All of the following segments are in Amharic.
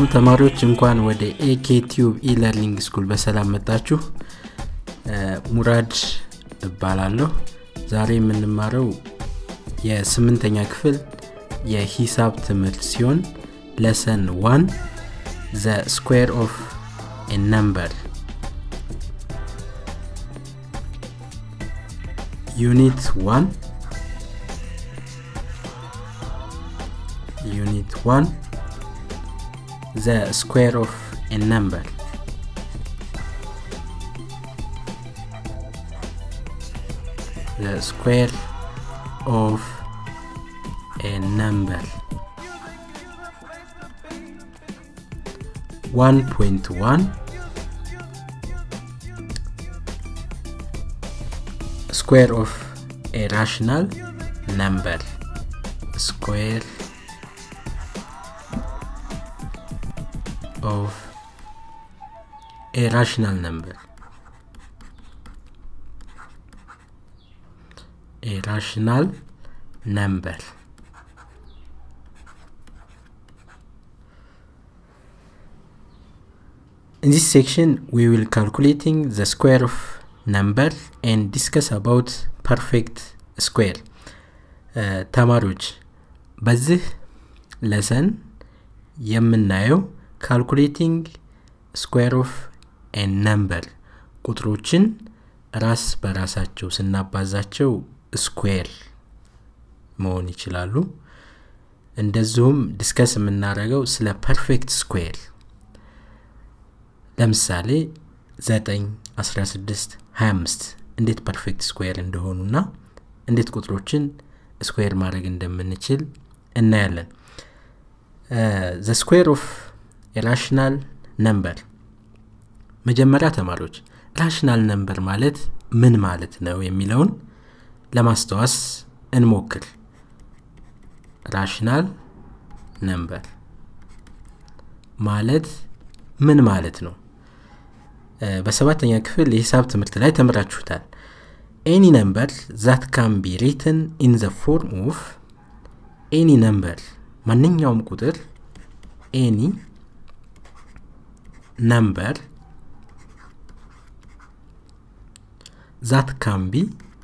ተማሪዎች እንኳን ወደ ኤኬ ቲዩብ ኢለርኒንግ ስኩል በሰላም መጣችሁ ሙራድ እባላለሁ ዛሬ የምንማረው የስምንተኛ ክፍል የሂሳብ ትምህርት ሲሆን ለሰን ዋን ዘ ስኩዌር ኦፍ ነምበር ዩኒት ዋን ዩኒት ዋን the square of a number the square of a number 1.1 square of a rational number square of a rational number a rational number in this section we will calculating the square of number and discuss about perfect square uh, ተማሪዎች በዚህ ለሰን የምናየው ካልኩሌቲንግ ስኩዌር ኦፍ ኤን ነምበር ቁጥሮችን ራስ በራሳቸው ስናባዛቸው ስኩዌር መሆን ይችላሉ እንደዚሁም ዲስከስ የምናደርገው ስለ ፐርፌክት ስኩዌር ለምሳሌ 9 16 25 እንዴት ፐርፌክት ስኩዌር እንደሆኑና እንዴት ቁጥሮችን ስኩዌር ማድረግ እንደምንችል እናያለን ዘ ስኩዌር ኦፍ የራሽናል ነምበር መጀመሪያ ተማሪዎች ራሽናል ነምበር ማለት ምን ማለት ነው የሚለውን ለማስታወስ እንሞክር ራሽናል ነምበር ማለት ምን ማለት ነው በሰባተኛ ክፍል የሂሳብ ትምህርት ላይ ተምራችሁታል ኤኒ ነምበር ዛት ካን ቢ ሪትን ኢን ዘ ፎርም ኦፍ ኤኒ ነምበር ማንኛውም ቁጥር ኤኒ number that can be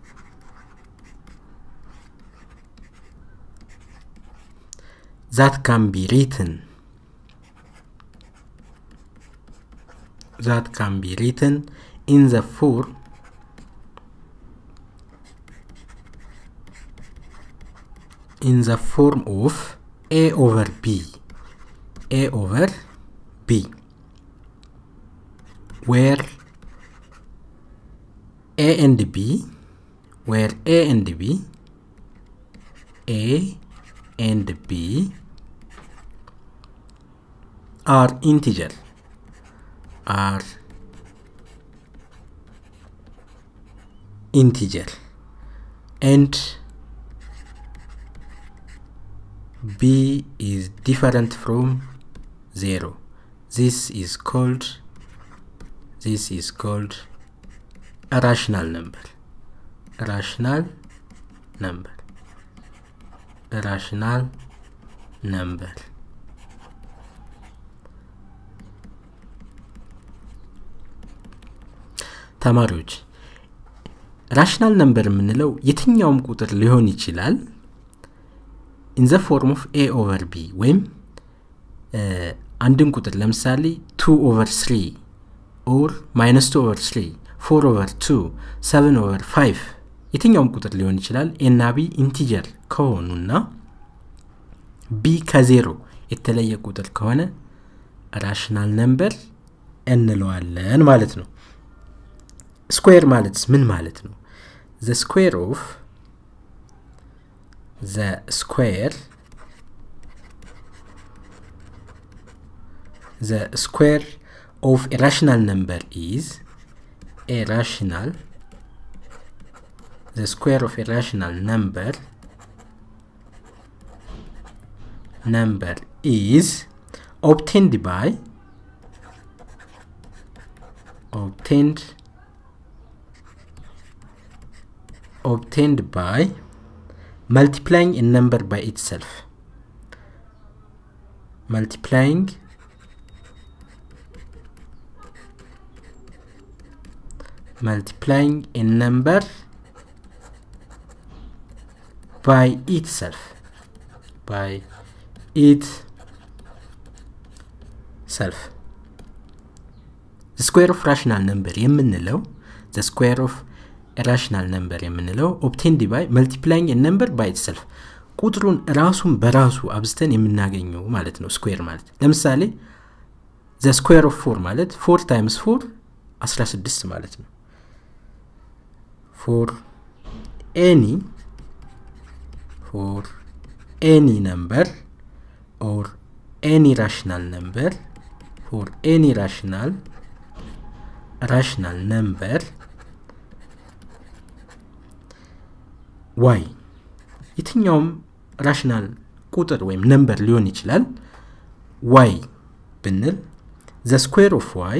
that can be written that can be written in the form in the form of a over b a over b where A and B, where A and B, A and B are integer, are integer, and B is different from zero. This is called this is called a rational number a rational number a rational number ተማሪዎች ራሽናል ነምበር የምንለው የትኛውም ቁጥር ሊሆን ይችላል ኢን ዘ ፎርም ኦፍ ኤ ኦቨር ቢ ወይም አንድን ቁጥር ለምሳሌ ቱ ኦቨር ስሪ ኦር ማይነስ ቱ ኦቨር ስሪ ፎር ኦቨር ቱ ሰቨን ኦቨር ፋይቭ የትኛውም ቁጥር ሊሆን ይችላል ኤና ቢ ኢንቲጀር ከሆኑና ቢ ከዜሮ የተለየ ቁጥር ከሆነ ራሽናል ነምበር እንለዋለን ማለት ነው ስኩዌር ማለት ምን ማለት ነው ዘ ስኩዌር ኦፍ ዘ ስኩዌር ዘ ስኩዌር of a rational number is a rational the square of a rational number number is obtained by obtained obtained by multiplying a number by itself multiplying multiplying a number by itself by itself ስኩዌር ኦፍ ራሽናል ነምበር የምንለው ዘ ስኩዌር ኦፍ ራሽናል ነምበር የምንለው ኦፕቴንድ ባይ መልቲፕላይንግ ነምበር ባይ ኢትሰልፍ ቁጥሩን ራሱን በራሱ አብዝተን የምናገኘው ማለት ነው ስኩዌር ማለት ለምሳሌ ዘ ስኩዌር ኦፍ ፎር ማለት ፎር ታይምስ ፎር 16 ማለት ነው ፎር ኤኒ ፎር ኤኒ ነምበር ኦር ኤኒ ራሽናል ነምበር ፎር ኤኒ ራሽናል ራሽናል ነምበር ዋይ የትኛውም ራሽናል ቁጥር ወይም ነምበር ሊሆን ይችላል ዋይ ብንል ዘ ስኩዌር ኦፍ ዋይ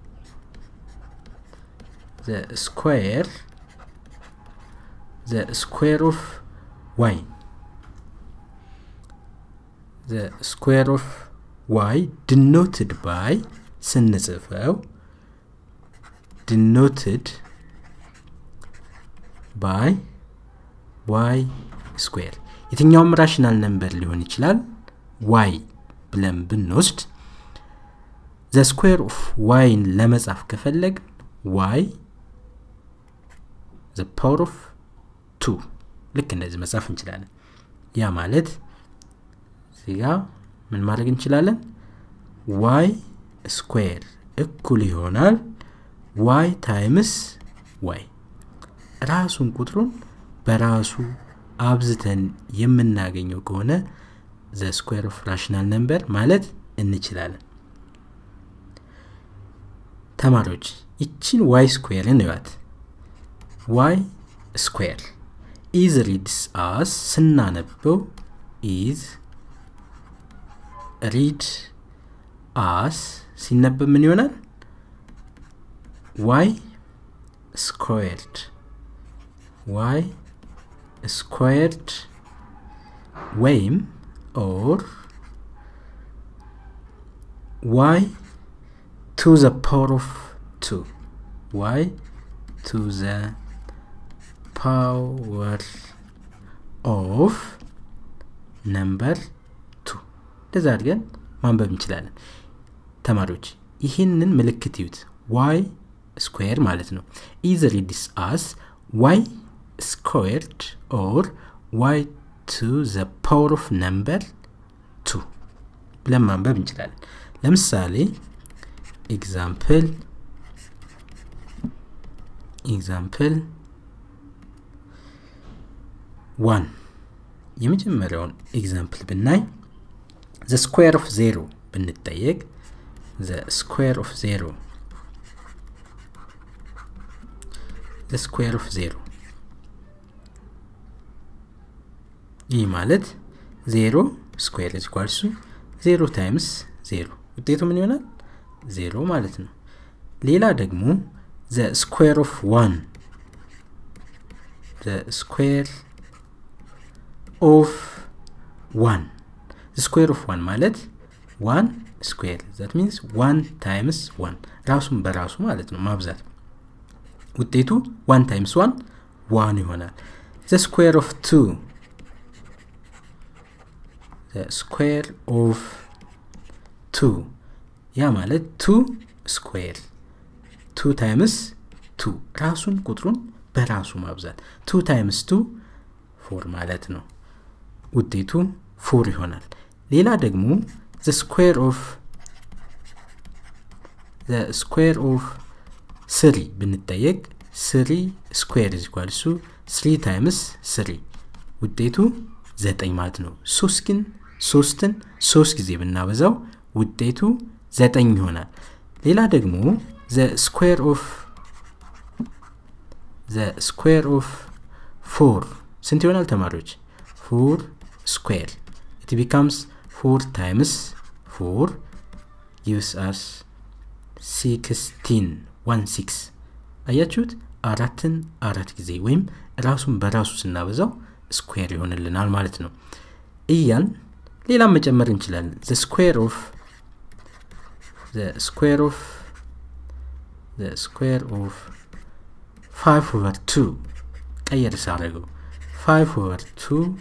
ዘ ስኩዌር ዘ ስኩዌር ኦፍ ዋይ ዘ ስኩዌር ኦፍ ዋይ ድኖትድ ባይ ስንጽፈው ድኖትድ ባይ ዋይ ስኩዌር የትኛውም ራሽናል ነምበር ሊሆን ይችላል ዋይ ብለን ብንወስድ ዘ ስኩዌር ኦፍ ዋይን ለመጻፍ ከፈለግ ዋይ ዘ ፓወር ኦፍ ቱ ልክ እንደዚህ መጻፍ እንችላለን ያ ማለት እዚጋ ምን ማድረግ እንችላለን ዋይ ስኩዌር እኩል ይሆናል ዋይ ታይምስ ዋይ ራሱን ቁጥሩን በራሱ አብዝተን የምናገኘው ከሆነ ዘ ስኩዌር ኦፍ ራሽናል ነምበር ማለት እንችላለን ተማሪዎች ይችን ዋይ ስኩዌርን እዩት ዋይ ስኩዌር ኢዝ ሪድስ አስ ስናነበው ኢዝ ሪድ አስ ሲነበብ ምን ይሆናል ዋይ ስኩዌርድ ዋይ ስኩዌርድ ወይም ኦር ዋይ ቱ ዘ ፓወር ኦፍ ቱ ዋይ ቱ ዘ ፓወር ኦፍ ነምበር ቱ እንደዛ አድርገን ማንበብ እንችላለን ተማሪዎች ይህንን ምልክት ይዩት ዋይ ስኩዌር ማለት ነው ኢዝ ሪድስ አስ ዋይ ስኩዌርድ ኦር ዋይ ቱ ዘ ፓወር ኦፍ ነምበር ቱ ብለን ማንበብ እንችላለን ለምሳሌ ኤግዛምፕል ኤግዛምፕል ዋን የመጀመሪያውን ኤግዛምፕል ብናይ ዘ ስኩዌር ኦፍ ዜሮ ብንጠየቅ ዘ ስኩዌር ኦፍ ዜሮ ዘ ስኩዌር ኦፍ ዜሮ ይህ ማለት ዜሮ ስኩዌር ኢኳልሱ ዜሮ ታይምስ ዜሮ ውጤቱ ምን ይሆናል ዜሮ ማለት ነው ሌላ ደግሞ ዘ ስኩዌር ኦፍ ዋን ዘ ስኩዌር ኦፍ ዋን ስኩዌር ኦፍ ዋን ማለት ዋን ስኩዌር ዛት ሚንስ ዋን ታይምስ ዋን ራሱን በራሱ ማለት ነው ማብዛት ውጤቱ ዋን ታይምስ ዋን ዋን ይሆናል ዘ ስኩዌር ኦፍ ቱ ስኩዌር ኦፍ ቱ ያ ማለት ቱ ስኩዌር ቱ ታይምስ ቱ ራሱን ቁጥሩን በራሱ ማብዛት ቱ ታይምስ ቱ ፎር ማለት ነው ውጤቱ ፎር ይሆናል ሌላ ደግሞ ዘ ስኩዌር ኦፍ ዘ ስኩዌር ኦፍ ስሪ ብንጠየቅ ስሪ ስኩዌር ኢኳልሱ ስሪ ታይምስ ስሪ ውጤቱ ዘጠኝ ማለት ነው ሶስት ግን ሶስትን ሶስት ጊዜ ብናበዛው ውጤቱ ዘጠኝ ይሆናል ሌላ ደግሞ ዘ ስኩዌር ኦፍ ዘ ስኩዌር ኦፍ ፎር ስንት ይሆናል ተማሪዎች ፎር ስኩዌር ኢት ቢካምስ ፎር ታይምስ ፎር ጊቭስ አስ ሲክስቲን ዋን ሲክስ አያችሁት አራትን አራት ጊዜ ወይም ራሱን በራሱ ስናበዛው ስኩዌር ይሆንልናል ማለት ነው እያል ሌላም መጨመር እንችላለን ዘ ስኩዌር ኦፍ ዘ ስኩዌር ኦፍ ዘ ስኩዌር ኦፍ 5 ኦቨር 2 ቀየር ሳደረገው 5 ኦቨር 2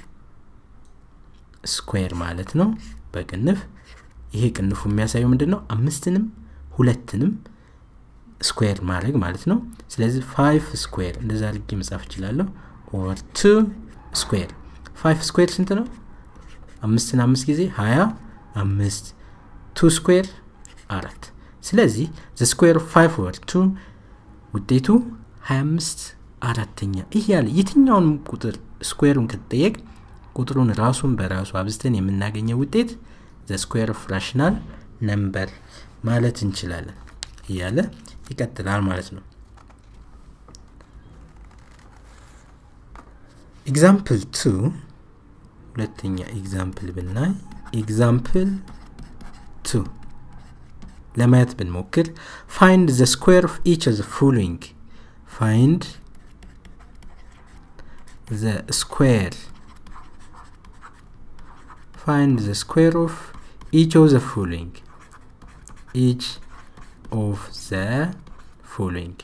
ስኩዌር ማለት ነው በቅንፍ ይሄ ቅንፉ የሚያሳየው ምንድን ነው አምስትንም ሁለትንም ስኩዌር ማድረግ ማለት ነው ስለዚህ ፋይቭ ስኩዌር እንደዛ አድርጌ መጻፍ እችላለሁ ኦቨር ቱ ስኩዌር ፋይቭ ስኩዌር ስንት ነው አምስትን አምስት ጊዜ ሀያ አምስት ቱ ስኩዌር አራት ስለዚህ ዘ ስኩዌር ኦፍ ፋይቭ ኦቨር ቱ ውጤቱ 25 አራተኛ እያለ የትኛውን ቁጥር ስኩዌሩን ከተጠየቅ ቁጥሩን ራሱን በራሱ አብዝተን የምናገኘው ውጤት ዘ ስኩዌር ኦፍ ራሽናል ነምበር ማለት እንችላለን እያለ ይቀጥላል ማለት ነው ኤግዛምፕል ቱ ሁለተኛ ኤግዛምፕል ብናይ ኤግዛምፕል ቱ ለማየት ብንሞክር ፋይንድ ዘ ስኩዌር ኦፍ ኢች ኦፍ ዘ ፎሎዊንግ ፋይንድ ዘ ስኩዌር find the square of each of the following each of the following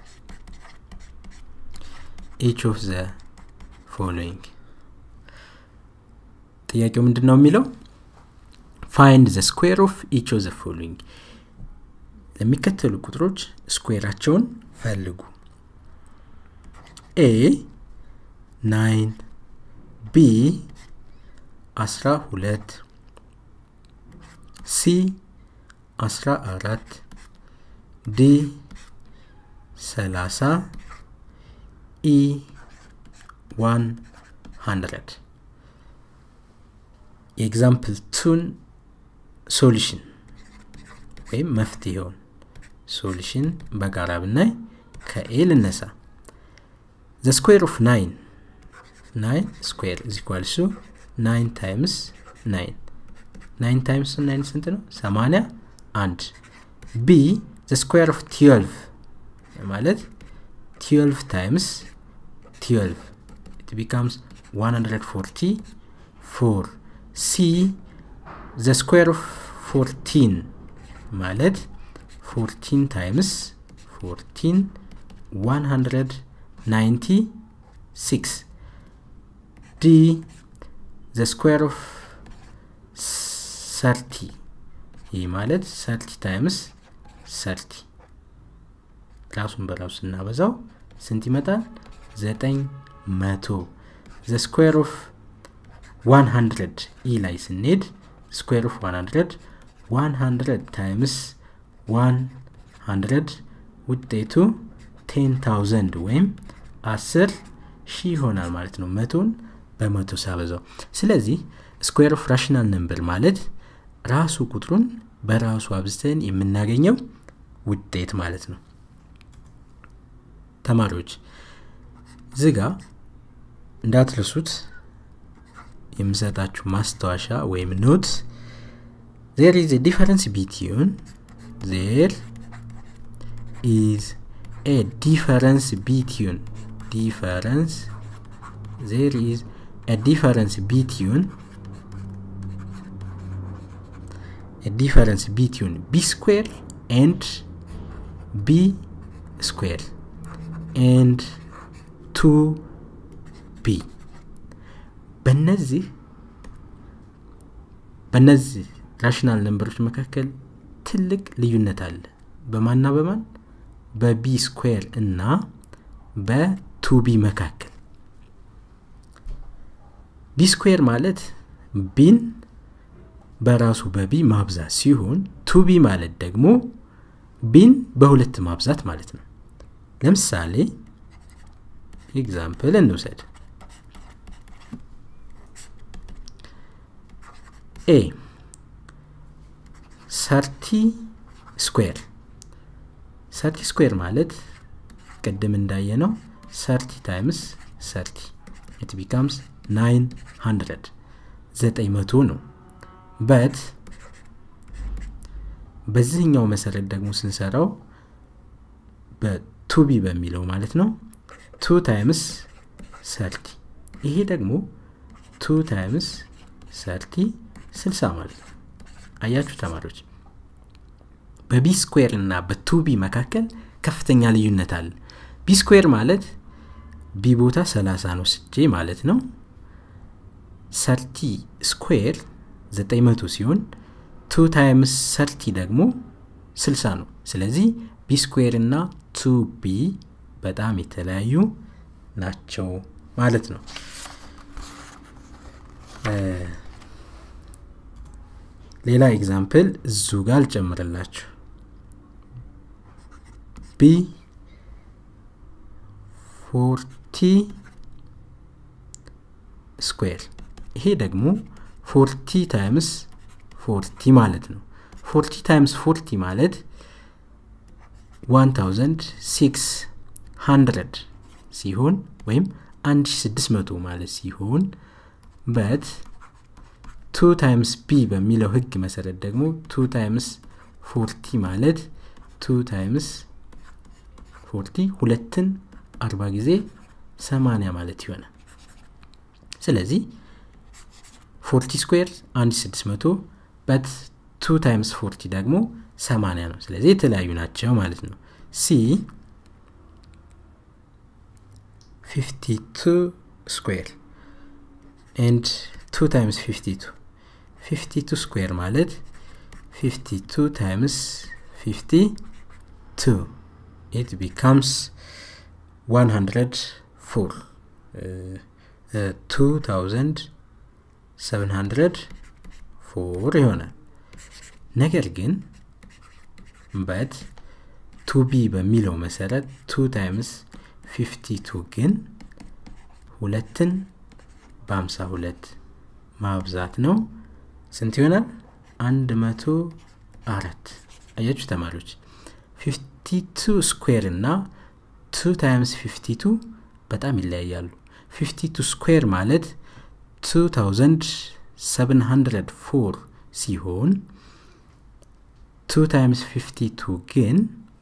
each of the following ጥያቄው ምንድን ነው የሚለው ፋይንድ ዘ ስኩዌር ኦፍ ኢች ኦፍ ዘ ፎሎዊንግ ለሚከተሉ ቁጥሮች ስኩዌራቸውን ፈልጉ ኤ ናይን ቢ አስራ ሁለት ሲ አስራ አራት ዲ ሰላሳ ኢ ዋን ሀንድረድ የኤግዛምፕል ቱን ሶሉሽን ወይም መፍትሄውን ሶሉሽን በጋራ ብናይ ከኤ ልነሳ ዘ ስኩዌር ኦፍ ናይን ናይን ስኩዌር ኢዝ ኢኳልስ ቱ ናይን ታይምስ ናይን ናይን ታይምስ ናይን ስንት ነው ሰማኒያ አንድ ቢ ዘ ስኩዌር ኦፍ ትዌልቭ ማለት ትዌልቭ ታይምስ ትዌልቭ ኢት ቢካምስ 144 ሲ ዘ ስኩዌር ኦፍ 14 ማለት 14 ታይምስ 14 196 ዲ ዘ ስኩዌር ኦፍ 30 ይህ ማለት 30 ታይምስ 30 ራሱን በራሱ ስናበዛው ስንት ይመጣል? ዘጠኝ መቶ ዘ ስኩዌር ኦፍ 100 ኢ ላይ ስንሄድ ስኩዌር ኦፍ 100 100 ታይምስ 100 ውጤቱ 10000 ወይም 10 ሺህ ይሆናል ማለት ነው መቶን በመቶ ሳበዛው ስለዚህ ስኩዌር ኦፍ ራሽናል ነምበር ማለት ራሱ ቁጥሩን በራሱ አብዝተን የምናገኘው ውጤት ማለት ነው ተማሪዎች ዝጋ እንዳትረሱት የምሰጣችሁ ማስታወሻ ወይም ኖት ዜር ኢዝ ዲፈረንስ ቢትዩን ዜር ኢዝ ኤ ዲፈረንስ ቢትዩን ዲፈረንስ ዜር ኢዝ a difference between a difference between b square and b square and 2b በነዚህ በነዚህ ራሽናል ነንበሮች መካከል ትልቅ ልዩነት አለ በማና በማን በቢ ስኩዌር እና በቱቢ መካከል ቢ ስኩዌር ማለት ቢን በራሱ በቢ ማብዛት ሲሆን ቱቢ ማለት ደግሞ ቢን በሁለት ማብዛት ማለት ነው ለምሳሌ ኤግዛምፕል እንውሰድ ኤ ሰርቲ ስኩዌር ሰርቲ ስኩዌር ማለት ቅድም እንዳየ ነው ሰርቲ ታይምስ ሰርቲ ኢት ቢካምስ 900 ዘጠኝ መቶ ነው በት በዚህኛው መሰረት ደግሞ ስንሰራው በቱቢ በሚለው ማለት ነው ቱ ታይምስ ሰርቲ ይሄ ደግሞ ቱ ታይምስ ሰርቲ ስልሳ ማለት ነው አያችሁ ተማሪዎች በቢ ስኩዌር እና በቱቢ መካከል ከፍተኛ ልዩነት አለ ቢ ስኩዌር ማለት ቢ ቦታ 30 ነው ስጄ ማለት ነው ሰርቲ ስኩዌር 900 ሲሆን ቱ ታይምስ ሰርቲ ደግሞ 60 ነው ስለዚህ ቢ ስኩዌር እና ቱ ቢ በጣም የተለያዩ ናቸው ማለት ነው ሌላ ኤግዛምፕል እዙ ጋር አልጨምርላችሁ ቢ ፎርቲ ስኩዌር ይሄ ደግሞ ፎርቲ ታይምስ ፎርቲ ማለት ነው ፎርቲ ታይምስ ፎርቲ ማለት 1600 ሲሆን ወይም 1600 ማለት ሲሆን በት ቱ ታይምስ ቢ በሚለው ህግ መሰረት ደግሞ ቱ ታይምስ ፎርቲ ማለት ቱ ታይምስ ፎርቲ ሁለትን አርባ ጊዜ ሰማንያ ማለት ይሆናል ስለዚህ ፎርቲ ስኩዌር 1600 በት ቱ ታይምስ ፎርቲ ደግሞ 80 ነው ስለዚህ የተለያዩ ናቸው ማለት ነው ሲ 52 ስኩዌር ኤንድ 2 ታይምስ 52 52 ስኩዌር ማለት 52 ታይምስ 52 it becomes 104 uh, uh, 2704 ይሆናል ነገር ግን በት ቱ ቢ በሚለው መሰረት ቱ ታይምስ 52 ግን ሁለትን በ52 ማብዛት ነው ስንት ይሆናል አንድ መቶ አራት አያችሁ ተማሪዎች 52 ስኩዌር እና 2 ታይምስ 52 በጣም ይለያያሉ 52 ስኩዌር ማለት 2704 ሲሆን 2 ታይምስ 52 ግን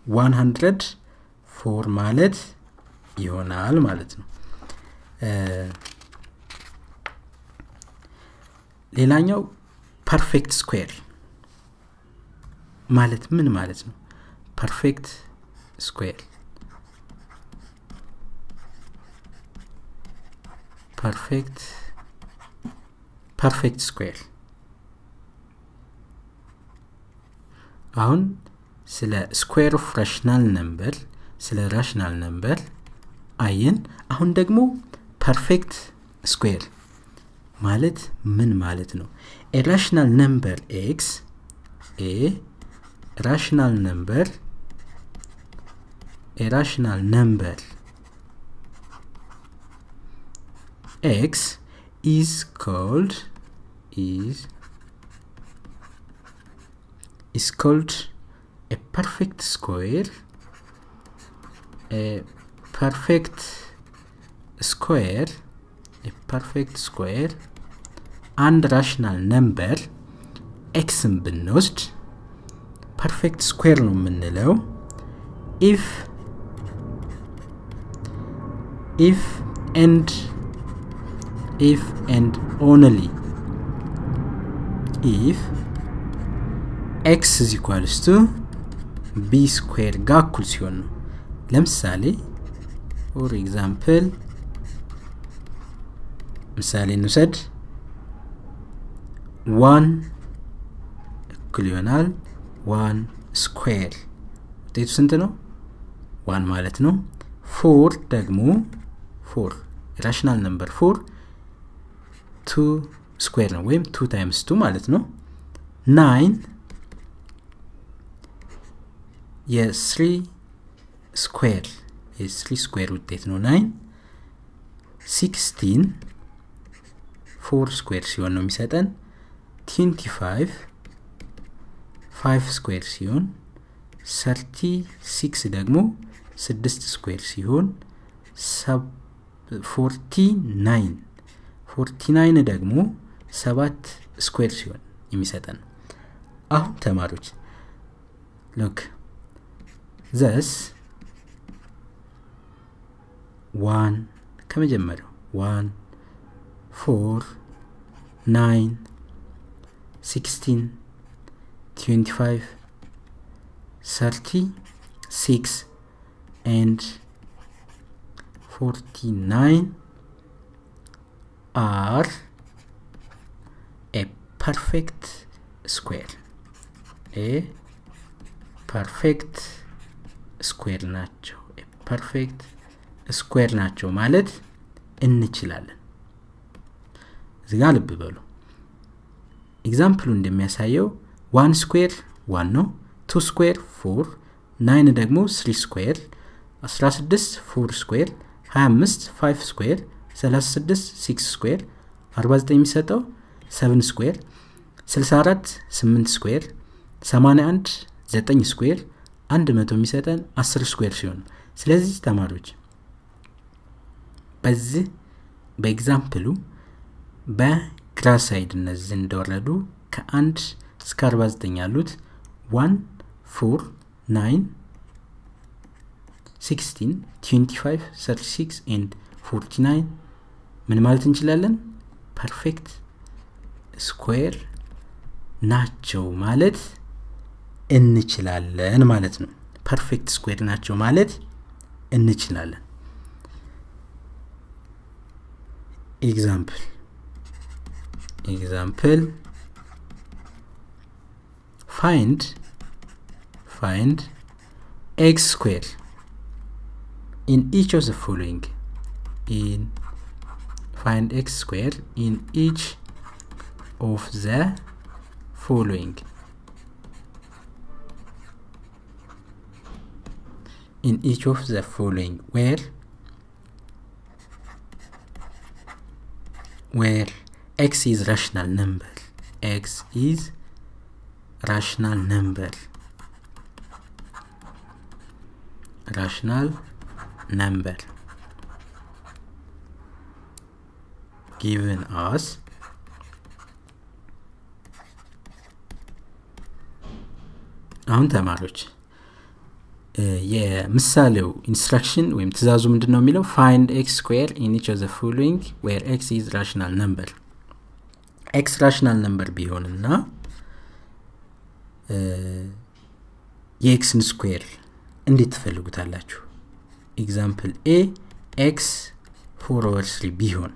104 ማለት ይሆናል ማለት ነው ሌላኛው ፐርፌክት ስኩዌር ማለት ምን ማለት ነው ፐርፌክት ስኩዌር ፐርፌክት ፐርፌክት ስኩዌር አሁን ስለ ስኩዌር ኦፍ ራሽናል ነምበር ስለ ራሽናል ነምበር አየን አሁን ደግሞ ፐርፌክት ስኩዌር ማለት ምን ማለት ነው ኤ ራሽናል ነምበር ኤክስ ኤ ራሽናል ነምበር ኤ ራሽናል ነምበር ኤክስ is called is is called a perfect square a perfect square a perfect square አንድ ራሽናል ነምበር ኤክስን ብንወስድ ፐርፌክት ስኩዌር ነው የምንለው ኢፍ ኢፍ ኤንድ if and only if x is equals to b square ጋር እኩል ሲሆን ነው ለምሳሌ ፎር ኤግዛምፕል ምሳሌ እንውሰድ ዋን እኩል ይሆናል ዋን ስኩዌር ውጤቱ ስንት ነው ዋን ማለት ነው ፎር ደግሞ ፎር ራሽናል ነምበር ፎር ቱ ስኩዌር ነው ወይም ቱ ታይምስ ቱ ማለት ነው ናይን የስሪ ስኩዌር የስሪ ስኩዌር ውጤት ነው ናይን ሲክስቲን ፎር ስኩዌር ሲሆን ነው የሚሰጠን ትንቲ ፋይቭ ፋይቭ ስኩዌር ሲሆን ሰርቲ ሲክስ ደግሞ ስድስት ስኩዌር ሲሆን ፎርቲ ናይን ፎርቲ ናይን ደግሞ ሰባት ስኩዌር ሲሆን የሚሰጠን አሁን ተማሪዎች ሎክ ዘስ ዋን ከመጀመሪያው ዋን ፎር ናይን ሲክስቲን ትዌንቲ ፋይቭ ሰርቲ ሲክስ ኤንድ 49 are a perfect square a ፐርፌክት ስኩዌር ናቸው ፐርፌክት ስኩዌር ናቸው ማለት እንችላለን እዚጋ ልብ በሉ ኤግዛምፕሉ እንደሚያሳየው ዋን ስኩዌር ዋን ነው ቱ ስኩዌር ፎር ናይን ደግሞ ስሪ ስኩዌር 16 ፎር ስኩዌር 25 5 ስኩዌር 36 6 ስኩዌር 49 የሚሰጠው 7 ስኩዌር 64 8 ስኩዌር 81 9 ስኩዌር 100 የሚሰጠን 10 ስኩዌር ሲሆን ስለዚህ ተማሪዎች በዚህ በኤግዛምፕሉ በግራ ሳይድ እነዚህ እንደወረዱ ከአንድ እስከ 49 ያሉት 1 4 9 16 25 36 ኤንድ 49 ምን ማለት እንችላለን ፐርፌክት ስኩዌር ናቸው ማለት እንችላለን ማለት ነው ፐርፌክት ስኩዌር ናቸው ማለት እንችላለን ኤግዛምፕል ኤግዛምፕል ፋይንድ ፋይንድ ኤክስ ስኩዌር in each of the following in find x square in each of the following in each of the following where where x is rational number x is rational number rational number given us አሁን ተማሪዎች የምሳሌው ኢንስትራክሽን ወይም ትእዛዙ ምንድን ነው የሚለው ፋይንድ ኤክስ ስኩዌር ኢን ኢች ኦፍ ዘ ፎሎዊንግ ዌር ኤክስ ኢዝ ራሽናል ነምበር ኤክስ ራሽናል ነምበር ቢሆንና የኤክስን ስኩዌር እንዴት ትፈልጉታላችሁ ኤግዛምፕል ኤ ኤክስ ፎር ኦቨር ስሪ ቢሆን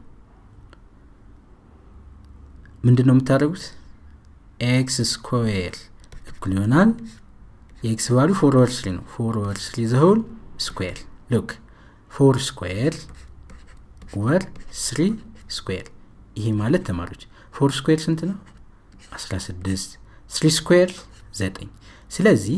ምንድን ነው የምታደርጉት ኤክስ ስኩዌር እኩል ይሆናል የኤክስ ቫሉ ፎር ኦቨር ስሪ ነው ፎር ኦቨር ስሪ ዘሆል ስኩዌር ሉክ ፎር ስኩዌር ወር ስሪ ስኩዌር ይሄ ማለት ተማሪዎች ፎር ስኩዌር ስንት ነው 16 ስሪ ስኩዌር 9 ስለዚህ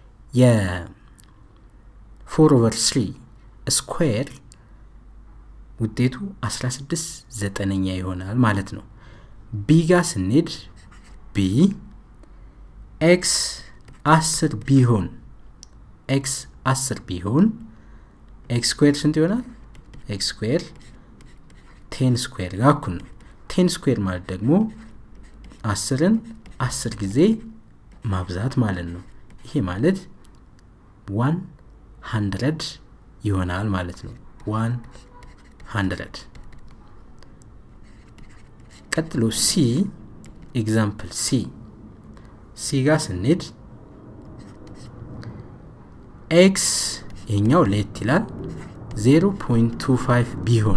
የፎር ኦቨር ስሪ ስኩዌር ውጤቱ 16 ዘጠነኛ ይሆናል ማለት ነው ቢ ጋ ስንሄድ ቢ ኤክስ አስር ቢሆን ኤክስ አስር ቢሆን ኤክስ ስኩዌር ስንት ይሆናል ኤክስ ስኩዌር ቴን ስኩዌር ጋር እኩል ነው ቴን ስኩዌር ማለት ደግሞ አስርን አስር ጊዜ ማብዛት ማለት ነው ይሄ ማለት ዋን ሀንድረድ ይሆናል ማለት ነው ዋን ሀንድረድ ቀጥሎ ሲ ኤግዛምፕል ሲ ሲ ጋር ስንሄድ ኤክስ ይሄኛው ሌት ይላል 0.25 ቢሆን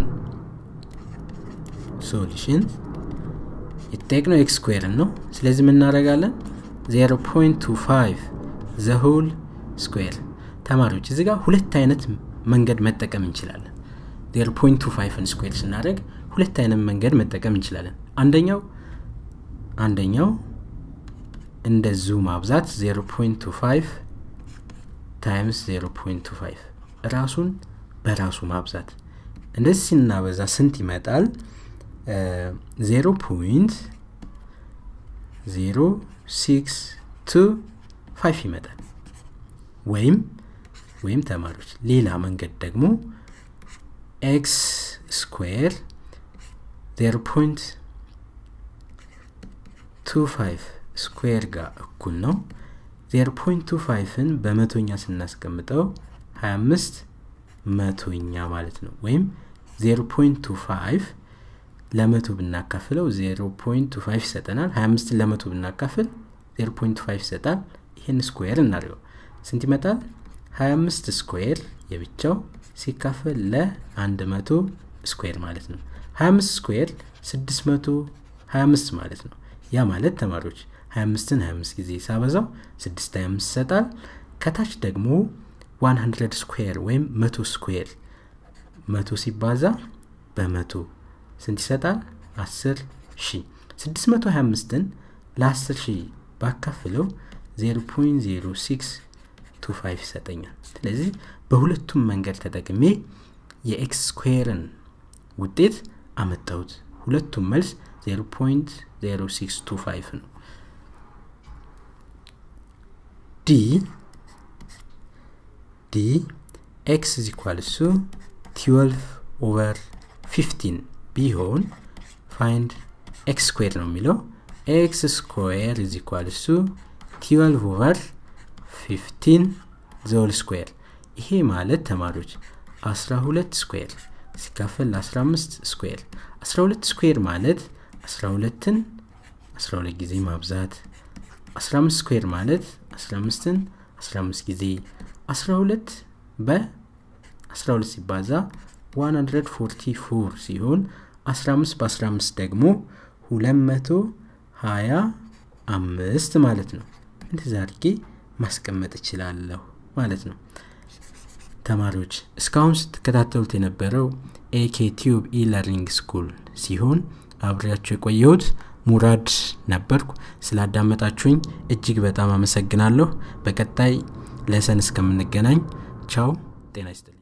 ሶሉሽን የተጠየቅነው ኤክስ ስኩዌርን ነው ስለዚህ የምናደረጋለን 0.25 ዘሆል ስኩዌር ተማሪዎች እዚህ ጋር ሁለት አይነት መንገድ መጠቀም እንችላለን 0.25ን ስኩዌር ስናደረግ ሁለት አይነት መንገድ መጠቀም እንችላለን አንደኛው አንደኛው እንደዙ ማብዛት 0.25 ታይምስ 0.25 ራሱን በራሱ ማብዛት እንደዚህ ስናበዛ ስንት ይመጣል 0.0625 ይመጣል ወይም ወይም ተማሪዎች ሌላ መንገድ ደግሞ ኤክስ ስኩዌር 0.25 ስኩዌር ጋር እኩል ነው 0.25ን በመቶኛ ስናስቀምጠው 25 መቶኛ ማለት ነው ወይም 0.25 ለመቶ ብናካፍለው 0.25 ይሰጠናል 25 ለመቶ ብናካፍል 0.5 ይሰጣል ይህን ስኩዌር እናድርገው ስንት ይመጣል 25 ስኩዌር የብቻው ሲካፈል ለ100 ስኩዌር ማለት ነው 25 ስኩዌር 625 ማለት ነው ያ ማለት ተማሪዎች 25ን 25 ጊዜ ሳበዛው 625 ይሰጣል ከታች ደግሞ 100 ስኩዌር ወይም 100 ስኩዌር 100 ሲባዛ በመቶ ስንት ይሰጣል 10 ሺህ 625ን ለ10 ሺህ ባካፍለው 0.0625 ይሰጠኛል ስለዚህ በሁለቱም መንገድ ተጠቅሜ የኤክስ ስኩዌርን ውጤት አመጣሁት ሁለቱም መልስ 0.0625 ነው ዲ ዲ ኤክስ ኢዝ ኢኳልስ ቱ 12 ኦቨር 15 ቢሆን ፋይንድ ኤክስ ስኩዌር ነው የሚለው ኤክስ ስኩዌር ኢዝ ኢኳልስ ቱ 12 ኦቨር 15 ዘውል ስኩዌር ይሄ ማለት ተማሪዎች 12 ስኩዌር ሲካፈል 15 ስኩዌር 12 ስኩዌር ማለት 12ን 12 ጊዜ ማብዛት 15 ስኩዌር ማለት 15ን 15 ጊዜ 12 በ12 ሲባዛ 144 ሲሆን 15 በ15 ደግሞ 225 ማለት ነው እንደዛ አድርጌ ማስቀመጥ እችላለሁ ማለት ነው ተማሪዎች እስካሁን ስትከታተሉት የነበረው ኤኬ ቲዩብ ኢለርኒንግ ስኩል ሲሆን አብሬያቸው የቆየሁት ሙራድ ነበርኩ ስላዳመጣችሁኝ እጅግ በጣም አመሰግናለሁ በቀጣይ ለሰን እስከምንገናኝ ቻው ጤና ይስጥል